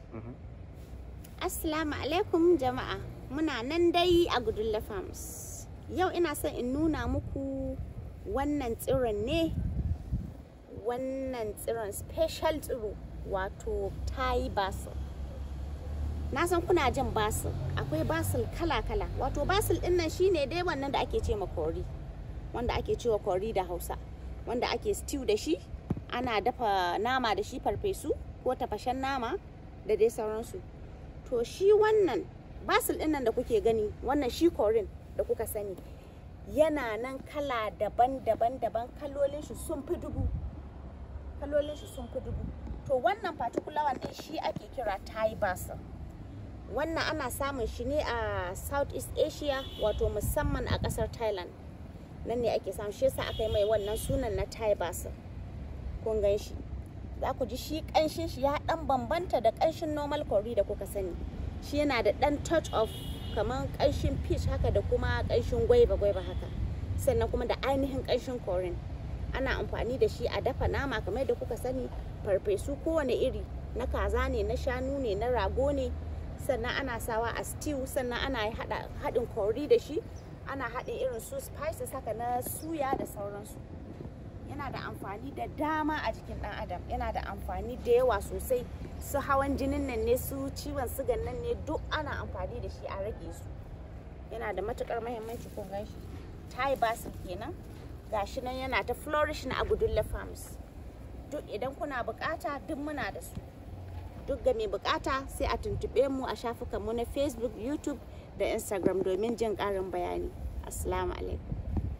Assalamu alaikum jama'a muna nan dai a Gudulla Farms. Yau ina son in nuna muku wannan tsiron ne wannan tsiron special tsiro wato Thai basil. Na san kuna jin basil akwai basil kala-kala wato basil din nan shine dai wannan da ake ce ma kori wanda ake cewa kori da Hausa wanda ake stew da shi ana dafa nama da shi farfesu ko tafashen nama da dai sauransu. to shi wannan basil ɗin nan da kuke gani wannan shi korin da kuka sani yana nan kala daban-daban daban kalolin shi sun fi dubu kalolin shi sun fi dubu to wannan particular one ɗin shi ake kira thai basil wannan ana samun shi ne a southeast asia wato musamman a ƙasar thailand nan ne ake samun shi yasa aka yi mai wannan sunan na thai basil kun gan shi za ku ji shi ƙanshin shi ya ɗan bambanta da ƙanshin normal curry da kuka sani shi yana da ɗan touch of kamar ƙanshin peach haka da kuma ƙanshin gwaiba gwaiba haka sannan kuma da ainihin ƙanshin curry ana amfani da shi a dafa nama kamar da kuka sani farfesu kowane iri na kaza ne na shanu ne na rago ne sannan ana sawa a stew sannan ana haɗin curry da shi ana haɗin irin su spices haka na suya da sauransu yana da amfani da dama a jikin dan adam yana da amfani da yawa sosai su hawan jinin nan ne su ciwon sugan nan ne duk ana amfani da shi a rage su yana da matukar mahimmanci kun gan shi thai basil kenan gashi nan yana ta flourish na agudulla farms duk idan kuna bukata duk muna da su duk ga mai bukata sai a tuntube mu a shafukan mu na facebook youtube da instagram domin jin karin bayani assalamu alaikum